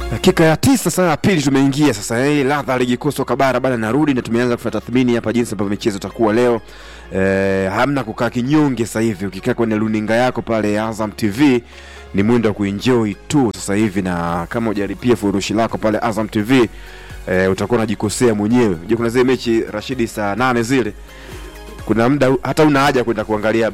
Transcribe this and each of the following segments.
dakika ya tisa saa ya pili tumeingia sasa hii ladha ya ligi kuu soka bara bana narudi na tumeanza kufanya tathmini hapa jinsi ambavyo michezo itakuwa leo e, hamna kukaa kinyonge sasa hivi ukikaa kwenye luninga yako pale azam tv ni mwendo wa kuenjoy tu sasa hivi na kama ujaripia furushi lako pale azam tv e, utakuwa unajikosea mwenyewe unajua kuna zile mechi rashidi saa nane zile kuna muda hata una haja kwenda kuangalia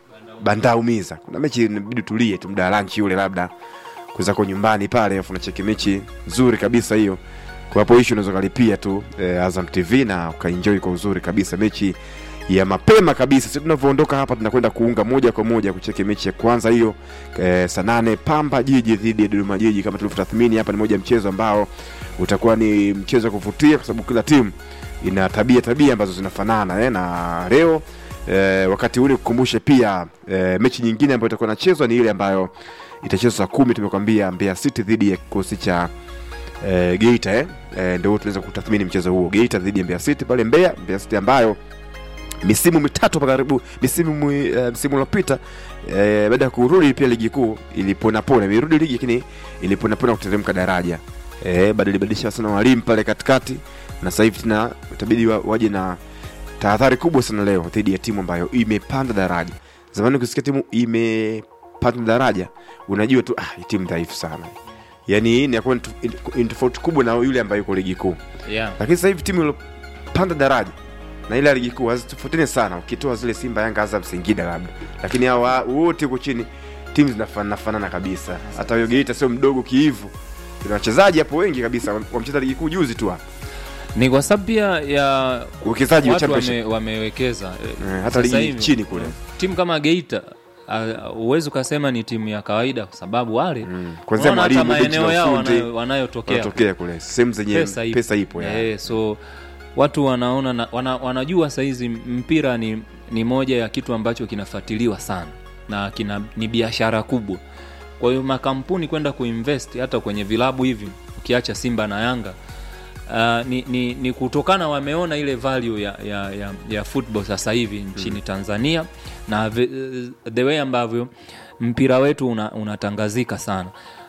bandaumiza kuna mechi inabidi tulie tu muda wa lunch ule labda kuzako nyumbani pale afu unacheki mechi nzuri kabisa hiyo kwa hapo ishu unaweza kalipia tu eh, azam tv na ukaenjoy kwa uzuri kabisa mechi ya mapema kabisa si tunavyoondoka hapa tunakwenda kuunga moja kwa moja kucheki mechi ya kwanza hiyo eh, saa nane pamba jiji dhidi ya dodoma jiji kama tulivyotathmini hapa ni moja ya mchezo ambao utakuwa ni mchezo wa kuvutia kwa sababu kila timu ina tabia tabia ambazo zinafanana eh, na leo eh, wakati ule kukumbushe pia eh, mechi nyingine ambayo itakuwa inachezwa ni ile ambayo itachezwa saa kumi tumekwambia Mbeya City dhidi ya kikosi cha eh, Geita eh. Eh, ndio tunaweza kutathmini mchezo huo Geita dhidi ya Mbeya City pale Mbeya Mbeya City ambayo misimu mitatu hapa karibu misimu mwi- eh, msimu uliopita eh, baada ya kurudi pia ligi kuu iliponapona imerudi ligi lakini iliponapona kuteremka daraja eh, baada ilibadilisha sana walimu pale katikati na sasa hivi tena itabidi wa, waje na tahadhari kubwa sana leo dhidi ya timu ambayo imepanda daraja zamani ukisikia timu imepanda daraja unajua tu ah, hii timu dhaifu sana yaani inakuwa ni tu- ni tofauti kubwa na yule ambaye yuko ligi kuu yeah. lakini sasa hivi timu iliyopanda daraja na ile ya ligi kuu hazitofautiani sana ukitoa zile simba yanga azam singida labda lakini hawa wote huko chini timu zinafanana fanana kabisa hata huyo geita sio mdogo kiivu kuna wachezaji hapo wengi kabisa wamecheza ligi kuu juzi tu hapa ni kwa sababu pia ya uwekezaji wa watu championship wame, wamewekeza Eh, Eh, hata sasa ligi hivi, chini kule timu kama geita huwezi ukasema ni timu ya kawaida kwa sababu wale Mm. Kuanzia unaona hata mwalimu, benchi maeneo la yao ufundi, wanayo- wanayotokea wanatokea kule sehemu zenye pesa ipo, pesa ipo ya. Eh, so watu wanaona na, wana, wanajua sahizi mpira ni, ni moja ya kitu ambacho kinafuatiliwa sana na kina, ni biashara kubwa kwa hiyo makampuni kwenda kuinvest hata kwenye vilabu hivi ukiacha simba na yanga Uh, ni, ni, ni kutokana wameona ile value ya, ya, ya, ya football sasa hivi nchini mm. tanzania na ve, the way ambavyo mpira wetu una, unatangazika sana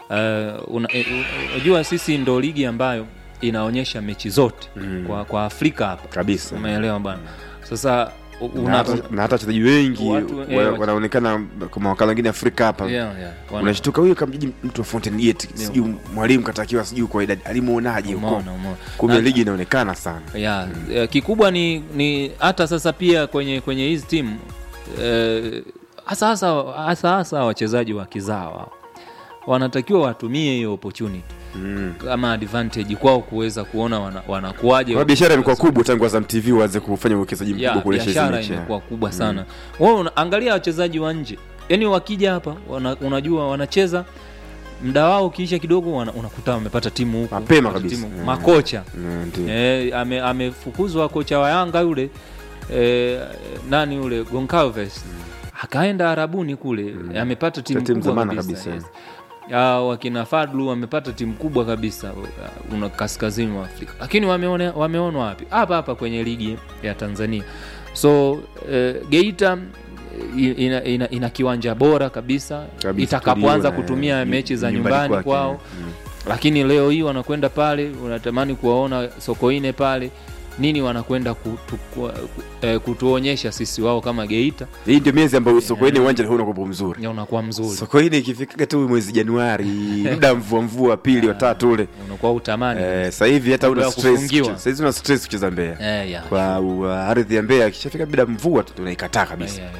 uh, una, eh, unajua sisi ndo ligi ambayo inaonyesha mechi zote mm. kwa, kwa afrika hapa kabisa umeelewa bana sasa u- na una, hata- na hata wachezaji wengi Watu, eh, wa- wache- wanaonekana kwa mawakala wengine afrika hapa yeah, yeah, wana- unashtuka huyo kamjiji mtu wa Fountain Gate sijui mwalimu katakiwa sijui kwa idadi alimuonaje huko umeona, umeona. kumbe Na- ligi inaonekana sana ya eh, kikubwa ni ni hata sasa pia kwenye kwenye hizi timu eh, hasa hasa hasa hasa wachezaji wa kizawa wanatakiwa watumie hiyo opportunity mm. kama advantage kwao kuweza kuona wana- wanakuwaje kwa biashara imekuwa kubwa tangu Azam TV waanze kufanya uwekezaji ya mkubwa kuelesha hizi biashara mechi imekuwa kubwa sana Wewe una- angalia wachezaji wa nje yaani wakija hapa wana, unajua wanacheza mda wao ukiisha kidogo wana, unakuta wamepata timu huku Mapema wamepata kabisa. timu- Mm. makocha Mm, ndio. Eh, ame- amefukuzwa kocha wa Yanga yule eh, nani yule Goncalves akaenda Arabuni kule amepata timu timu kubwa zamana kabisa, kabisa. yes. Ah, wakina Fadlu wamepata timu kubwa kabisa uh, una kaskazini mwa Afrika, lakini wameone, wameonwa wapi? Hapa hapa kwenye ligi ya Tanzania. So eh, Geita eh, ina, ina, ina kiwanja bora kabisa, Kabisa, itakapoanza tuliona, kutumia eh, mechi za nyumbani nyumbani kwake, kwao mm. lakini leo hii wanakwenda pale unatamani kuwaona sokoine pale nini wanakwenda kutu, ku, eh, kutuonyesha sisi wao kama geita hii ndio miezi ambayo sokoine uwanja hauna kopo mzuri ya unakuwa mzuri sokoine ikifikaga tu mwezi januari muda mvua mvua pili watatu ule unakuwa utamani eh, sasa hivi hata una Muda wa stress kufungiwa. kucheza- sasa hizi una stress kucheza Mbeya eh, ya, kwa uh, ardhi ya Mbeya ikishafika bila mvua tu tunaikataa kabisa ya, ya.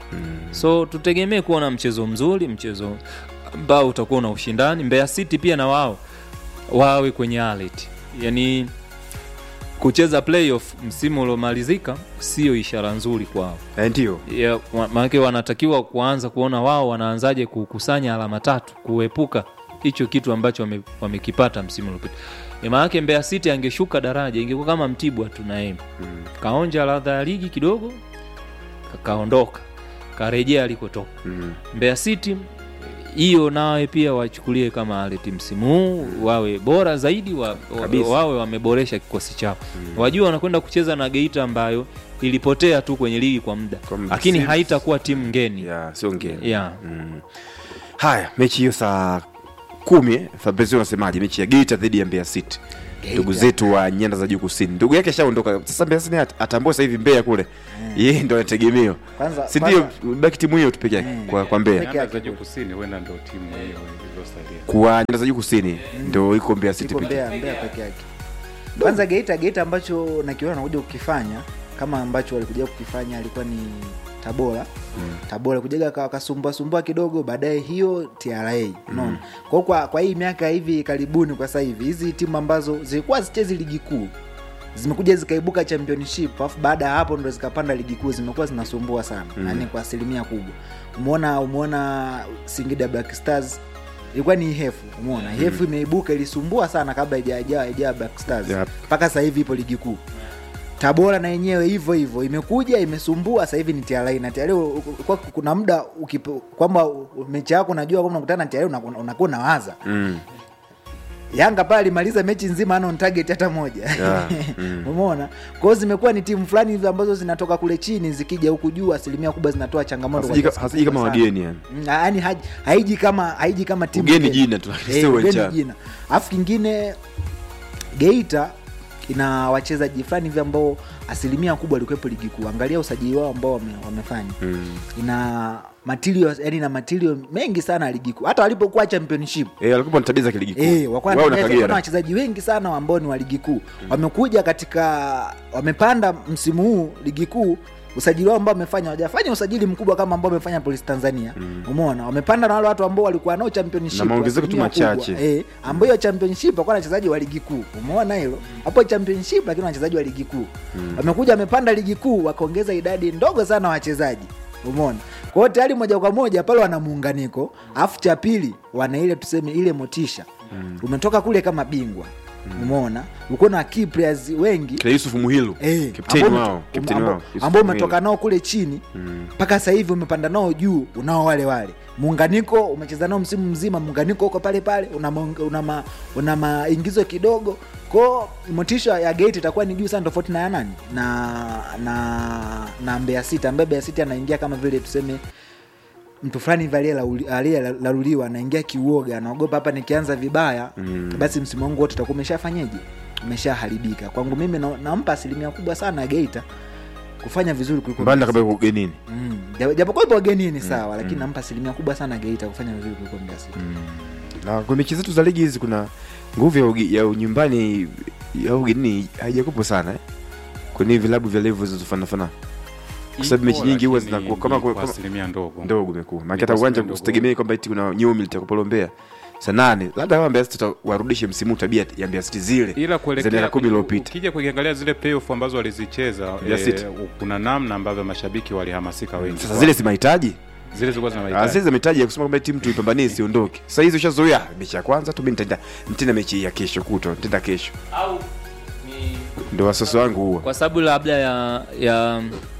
so tutegemee kuona mchezo mzuri mchezo ambao utakuwa na ushindani mbeya city pia na wao wawe kwenye alert yani kucheza playoff msimu uliomalizika sio ishara nzuri kwao eh, ndio Ya, wa- maanake wanatakiwa kuanza kuona wao wanaanzaje kukusanya alama tatu kuepuka hicho kitu ambacho wame- wamekipata msimu uliopita E, maanake Mbeya City angeshuka daraja ingekuwa kama Mtibwa tu na yeye Mm. kaonja ladha ya ligi kidogo ka- kaondoka karejea alikotoka Mm. Mbeya City hiyo nawe pia wachukulie kama aleti msimu huu wawe bora zaidi wa, wa, Kabisa. wawe wameboresha kikosi chao wajua wanakwenda kucheza na Geita ambayo ilipotea tu kwenye ligi kwa muda Kwa muda. lakini Si- haitakuwa timu ngeni ya sio ngeni yeah. mm. haya mechi hiyo saa kumi eh, Fabrizio unasemaje mechi ya Geita dhidi ya Mbeya City Geita. ndugu zetu wa nyanda za juu kusini ndugu yake ashaondoka sasa Mbeya City at- atambua sasa hivi Mbeya kule yeye ndo anategemewa Kwanza- si ndio kwanza- baki timu hiyo tu peke yake Mm. kwa, kwa Mbeya Peke Nyanda yake za juu kule. kusini huenda ndo timu hiyo iliyosalia. kwa nyanda za juu kusini ndo iko Mbeya City iko peke Mbeya, Mbeya peke yake. Kwanza Geita, Geita ambacho nakiona nakuja kukifanya kama ambacho walikuja kukifanya alikuwa ni Tabora mm. Tabora kujaga wakasumbua sumbua kidogo, baadaye hiyo TRA unaona. Kwa hiyo kwa, kwa hii miaka hivi karibuni, kwa sasa hivi hizi timu ambazo zilikuwa zichezi ligi kuu zimekuja zikaibuka championship alafu baada ya hapo ndo zikapanda ligi kuu zimekuwa zinasumbua sana mm. yani kwa asilimia kubwa umeona umeona singida black stars ilikuwa ni ihefu umeona ihefu imeibuka ilisumbua sana kabla ijaa ijaa black stars Yep. mpaka sasa hivi ipo ligi kuu tabora na yenyewe hivyo hivyo imekuja imesumbua sasa hivi ni TRA na TRA u- u- kwa kuna muda ukipo- kwamba u- mechi yako unajua kwamba unakutana na TRA unakuwa unakuwa unawaza mm. Yanga pale alimaliza mechi nzima ana on target hata moja. Yeah, mm. Umeona? Kwa hiyo zimekuwa ni timu fulani hivi ambazo zinatoka kule chini zikija huku juu asilimia kubwa zinatoa changamoto kwa Hasiji- kiasi hasiji kama kikubwa sana. wageni yani Mm, Yaani haji- haiji kama haiji kama timu ugeni geni. jina tu Eh, sio ugeni uwanjani. jina. Alafu kingine Geita ina wachezaji fulani hivi ambao asilimia kubwa walikuwepo ligi kuu. Angalia usajili wao ambao wame, wamefanya Mm. ina material yani na material mengi sana ya ligi kuu. Hata walipokuwa championship Eh, walikuwa na tabia za kiligi kuu. Eh, wakuwa Wao na na Kagera. wachezaji wengi sana ambao ni wa ligi kuu wamekuja katika wamepanda msimu huu ligi kuu usajili wao ambao wamefanya wajafanya usajili mkubwa kama ambao wamefanya polisi tanzania umeona wamepanda na wale watu ambao walikuwa nao championship Na maongezeko tu asilimia kubwa. machache. eh, ambao hiyo championship wakuwa na wachezaji wa ligi kuu umeona hilo hapo championship lakini wachezaji wa ligi kuu wamekuja wamepanda ligi kuu wakaongeza idadi ndogo sana wachezaji umeona kwa hiyo tayari moja kwa moja pale wana muunganiko alafu cha pili wana ile tuseme ile motisha umetoka kule kama bingwa umeona uko na key players wengi Kina Yusuf Muhilu Eh, kapteni ambao wao umeto- kapteni ambao- wao Yusuf ambao Muhilu. umetoka nao kule chini Mm. mpaka sasa hivi umepanda nao juu unao wale wale muunganiko umecheza nao msimu mzima muunganiko uko pale pale una, maung- una, ma, una maingizo kidogo ko motisha ya gate itakuwa ni juu sana tofauti na ya nani na na na Mbeya City ambaye Mbeya City anaingia kama vile tuseme mtu fulani hivi aliyelauli- aliyelaluliwa anaingia kiuoga anaogopa hapa nikianza vibaya Mm. basi msimu wangu wote utakuwa umeshafanyeje umeshaharibika kwangu mimi na- nampa asilimia kubwa sana Geita kufanya vizuri kuliko Mbanda Mbeya kabla ugenini Mm. Japo- japokuwa ipo wagenini sawa lakini nampa asilimia kubwa sana geita kufanya vizuri kuliko Mbeya City. na kwa mechi zetu za ligi hizi kuna nguvu ya, ugi- ya nyumbani ya ugenini haijakupo sana eh? kwenye vilabu vya level zinazofanafana kwa sababu mechi Ipo, nyingi huwa lakini zinakuwa kama, ni kwa kama asilimia ndogo ndogo imekuwa maana Ni hata kwa uwanja asilimia usitegemee kwamba eti kuna nyumi litakupolombea saa nane labda kama Mbeya City warudishe msimu huu tabia ya Mbeya City zile ila za miaka kuelekea kumi iliyopita ukija kuiangalia zile playoff ambazo walizicheza Mbeya City. kuna namna ambavyo mashabiki walihamasika wengi sasa Kwa- zile si mahitaji zile zilikuwa zina Ah, mahitaji zile za mahitaji ya kusema kwamba timu tuipambanie isiondoke sasa hizi ushazoea mechi ya kwanza tu mimi nitaenda nitaenda mechi ya kesho kutwa nitaenda kesho au ni ndio wasosi wangu huwa kwa sababu labda ya ya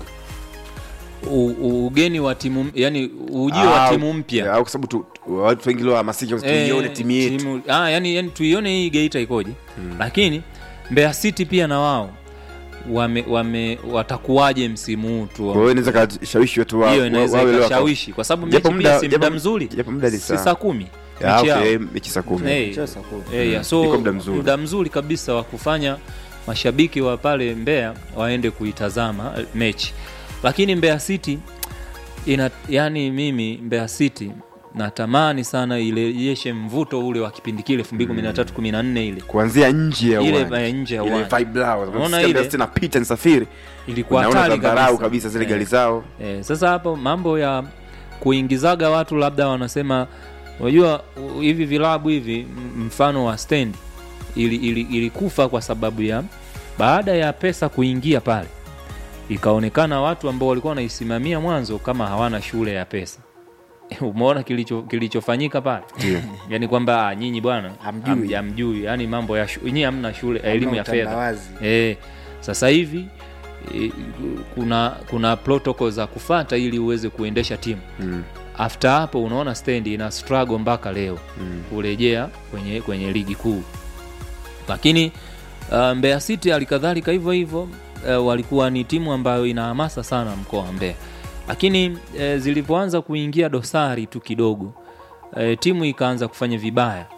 u, u, ugeni wa timu yani ujio wa Ah, timu mpya au kwa sababu tu- tu- watu wengi leo hamasika tuione Eh, timu yetu timu- ah, yani, yani tuione hii geita ikoje lakini Mbeya City pia na wao wame, wame watakuwaje msimu huu tu kwa hiyo inaweza kashawishi watu wa- hiyo wa- inaweza wawe leo waka- ikashawishi kwa sababu Japo mechi muda- pia si muda japo- mzuri japo muda ni si saa- saa kumi Ah, mechi okay, yao. mechi saa kumi Eh, Mchezo saa kumi. eh, yeah, so Iko muda mzuri. muda mzuri kabisa wa kufanya mashabiki wa pale Mbeya waende kuitazama eh, mechi lakini Mbeya City ina yani mimi Mbeya City natamani sana ilejeshe mvuto ule wa kipindi kile 2013 14 ile kuanzia nje ya Ile uwanja. ya nje ya Ile uwanja. vibe lao. Unaona Unasikia ile? Mbeya City napita nisafiri ilikuwa unaona hatari dharau kabisa, kabisa zile Eh. gari zao Eh, sasa hapo mambo ya kuingizaga watu labda wanasema unajua u- hivi vilabu hivi m- mfano wa stendi ili, ili, ilikufa kwa sababu ya baada ya pesa kuingia pale ikaonekana watu ambao walikuwa wanaisimamia mwanzo kama hawana shule ya pesa umeona kilicho kilichofanyika pale Ndio. yani kwamba ah, nyinyi bwana Hamjui. hamj- hamjui yani mambo ya shu- nyinyi hamna shule elimu ya fedha utandawazi. E, sasa hivi e, kuna kuna protocol za kufata ili uweze kuendesha timu Mm. after hapo unaona stendi ina struggle mpaka leo Mm. kurejea kwenye kwenye ligi kuu lakini uh, Mbeya City halikadhalika hivyo hivyo uh, walikuwa ni timu ambayo ina hamasa sana mkoa wa Mbeya lakini uh, zilivyoanza kuingia dosari tu kidogo uh, timu ikaanza kufanya vibaya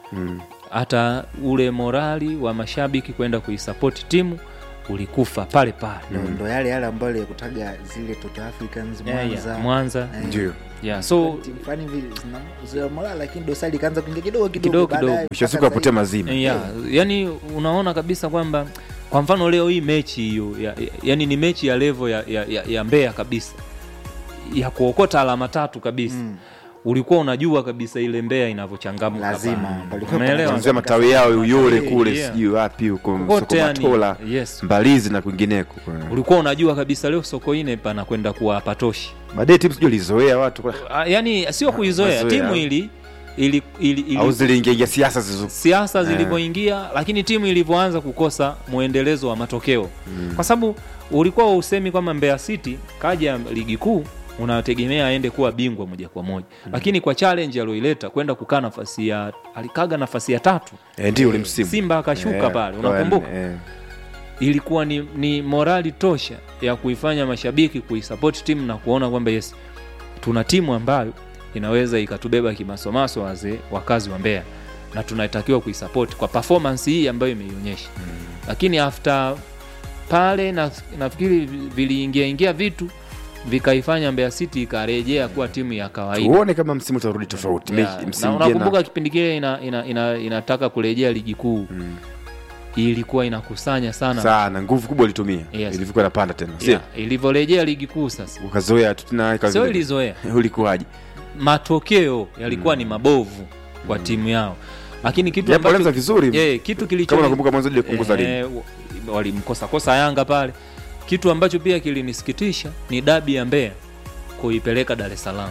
hata ule morali wa mashabiki kwenda kuisapoti timu ulikufa pale pale ndo, ndo yale yale ambayo alikutaga zile Toto Africans Yeah, Mwanza yeah, Mwanza Eh, ndio yeah, so timu fulani hivi zina zina morale, lakini dosari ikaanza kuingia kidogo Kidogo, kidogo kidogo. baadaye mwisho wa siku mpaka apotea sasa mazima yeah, yani unaona kabisa kwamba kwa mfano leo hii mechi hiyo ya, ya, yani ni mechi ya levo ya, ya, ya, ya Mbeya kabisa ya kuokota alama tatu kabisa Mm. ulikuwa unajua kabisa ile Mbeya inavyochangamka Lazima, pale. palikuwa Umeelewa? kuanzia matawi yao Uyole kule Yeah. sijui wapi huko Kote yani, Sokomatola yes. Mbalizi na kwingineko ulikuwa unajua kabisa leo Sokoine panakwenda kuwa patoshi baadaye timu sijui lizoea watu Ah, yani sio kuizoea Mazoea. timu ili ili, ili, ili au ziliingiaingia siasa zizo siasa Eh. zilivyoingia lakini timu ilivyoanza kukosa mwendelezo wa matokeo kwa sababu ulikuwa usemi kwamba Mbeya City kaja ligi kuu unategemea aende kuwa bingwa moja kwa moja lakini kwa challenge aliyoileta kwenda kukaa nafasi ya alikaga nafasi ya tatu Eh, ndio ule msimu Simba akashuka Eh, pale kwa- unakumbuka eh, ilikuwa ni, ni morali tosha ya kuifanya mashabiki kuisapoti timu na kuona kwamba yes tuna timu ambayo inaweza ikatubeba kimasomaso wazee wakazi wa Mbeya na tunatakiwa kuisapoti kwa performance hii ambayo imeionyesha lakini after pale na, nafikiri viliingia ingia vitu vikaifanya Mbeya City ikarejea kuwa timu ya kawaida tuone kama msimu utarudi tofauti Yeah, Mechi- na msimu jana unakumbuka kipindi kile ina, ina, ina, inataka kurejea ligi kuu Mm. ilikuwa inakusanya sana sana nguvu kubwa ilitumia Yes. ilivyokuwa inapanda tena sio yeah, ilivyorejea ligi kuu sasa ukazoea tu tena ikawa sio vile- ilizoea ulikuwaje matokeo yalikuwa ni mabovu kwa timu yao lakini kitu japo walianza ambacho vizuri yeah, kitu kilicho kama unakumbuka mwanzo ile kupunguza ligi eh, walimkosa kosa Yanga pale kitu ambacho pia kilinisikitisha ni dabi ya Mbeya kuipeleka Dar es Salaam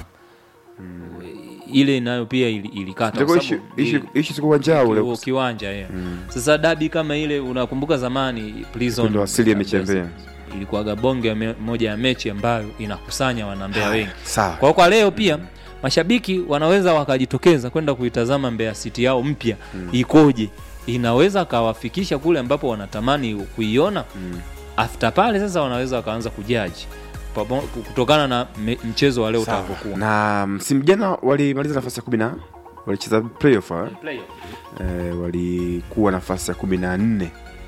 ile nayo pia ili- ilikata Ndio kwa ishi sababu ishi ili- ishi siku uwanjao Ki- ule kiwanja yeah. Sasa dabi kama ile unakumbuka zamani Prison Ndio asili ya mechi ya Mbeya. ilikuwaga bonge ya me- moja ya mechi ambayo inakusanya wanambea wengi. sawa Kwa kwa leo pia mashabiki wanaweza wakajitokeza kwenda kuitazama Mbeya City yao mpya ikoje, inaweza kawafikisha kule ambapo wanatamani kuiona. After pale sasa wanaweza wakaanza kujaji pamo- kutokana na me, mchezo wa leo Sawa. utakapokuwa. na msimu jana walimaliza nafasi ya kumi na walicheza playoff eh? eh, walikuwa nafasi ya kumi na nne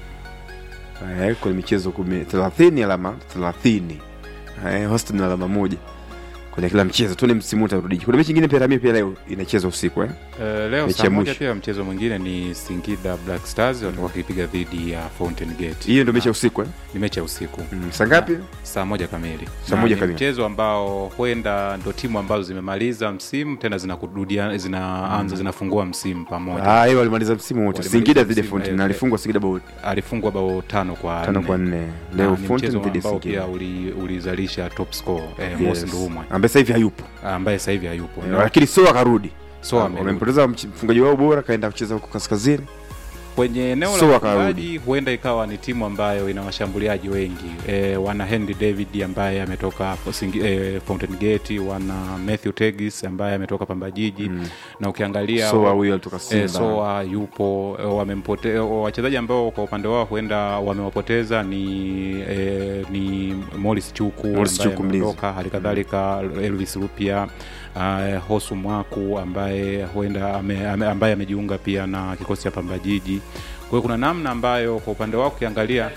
eh, kwenye michezo kumi thelathini alama thelathini eh, Houston na alama moja kwenye kila mchezo tuone msimu huu utarudije kuna mechi nyingine pia Ramia pia leo inachezwa usiku eh? Eh, leo Mechi saa ya moja mwisho. pia mchezo mwingine ni Singida Black Stars watakuwa wakipiga dhidi ya Fountain Gate. hiyo ndio mechi ya Na- usiku eh? ni mechi ya usiku mm, saa ngapi saa moja kamili Saa Na moja ni kamili. mchezo ambao huenda ndo timu ambazo zimemaliza msimu tena zinakurudia zinaanza zinafungua msimu pamoja Ah, hiyo walimaliza msimu wote Walimaliza Singida dhidi ya msimu, Fountain eh, na eh. alifungwa Singida bao alifungwa bao tano kwa tano nne. kwa nne Na leo ni Fountain mchezo dhidi ya ambao pia Singida uli- ulizalisha top score eh, Yes. Mosi Ndumwe ambaye sasa hivi hayupo ambaye sasa hivi hayupo Eh, lakini so akarudi so Ah, amerudi. wamempoteza mch- mfungaji wao bora kaenda kucheza huko kaskazini kwenye eneo So la akarudi. ufungaji huenda ikawa ni timu ambayo ina washambuliaji wengi e, wana Henry David ambaye ametoka hapo Singi- e, Fountain Gate, wana Matthew Tegis ambaye ametoka Pamba Jiji Mm. na ukiangalia Soa huyo alitoka e, Simba Soa yupo e, wamempote wachezaji ambao kwa upande wao huenda wamewapoteza ni e, ni Morris Chuku Morris ambaye Chuku, mlinzi. ameondoka, hali kadhalika Elvis Rupia uh, Hosu Mwaku ambaye huenda ame, ame, ambaye amejiunga pia na kikosi cha Pamba Jiji. Kwa hiyo kuna namna ambayo kwa upande wao ukiangalia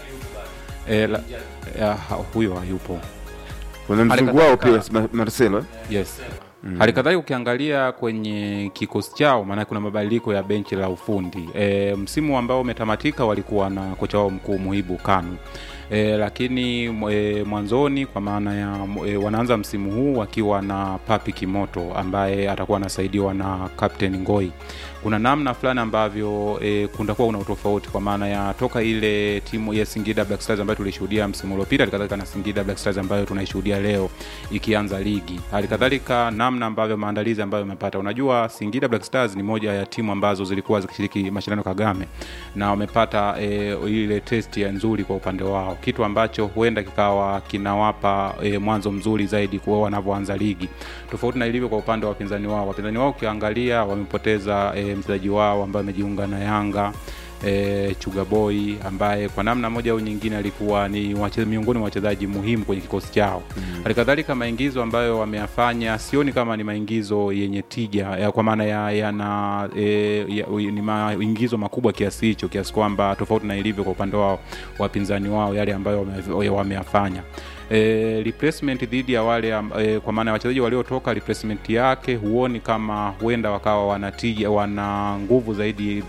e, la, ya, ha- huyo hayupo kuna mzungu wao pia Ma- Marcelo eh? yes hali kadhalika ukiangalia kwenye kikosi chao maanake kuna mabadiliko ya benchi la ufundi e, msimu ambao umetamatika walikuwa na kocha wao mkuu muhibu kanu e, lakini e, mwanzoni kwa maana ya e, wanaanza msimu huu wakiwa na papi kimoto ambaye atakuwa anasaidiwa na captain ngoi kuna namna fulani ambavyo e, kundakuwa kuna utofauti kwa maana ya toka ile timu ya Singida Black Stars ambayo tulishuhudia msimu uliopita, halikadhalika na Singida Black Stars ambayo tunaishuhudia leo ikianza ligi, halikadhalika namna ambavyo maandalizi ambayo imepata. Unajua, Singida Black Stars ni moja ya timu ambazo zilikuwa zikishiriki mashindano Kagame na wamepata e, ile test ya nzuri kwa upande wao, kitu ambacho huenda kikawa kinawapa e, mwanzo mzuri zaidi kwa wanavyoanza ligi, tofauti na ilivyo kwa upande wa wapinzani wao. Wapinzani wao ukiangalia wamepoteza e, mchezaji wao ambaye amejiunga na Yanga e, Chugaboy ambaye kwa namna moja au nyingine alikuwa ni wache, miongoni mwa wachezaji muhimu kwenye kikosi chao. Halikadhalika maingizo ambayo wameyafanya sioni kama ni maingizo yenye tija ya, kwa maana ya, yana e, ya, ni maingizo makubwa kiasi hicho kiasi kwamba tofauti na ilivyo kwa upande wao wapinzani wao yale ambayo wame- wameyafanya e, replacement dhidi ya wale am- e, kwa maana ya wachezaji waliotoka replacement yake huoni kama huenda wakawa wanatija wana nguvu zaidi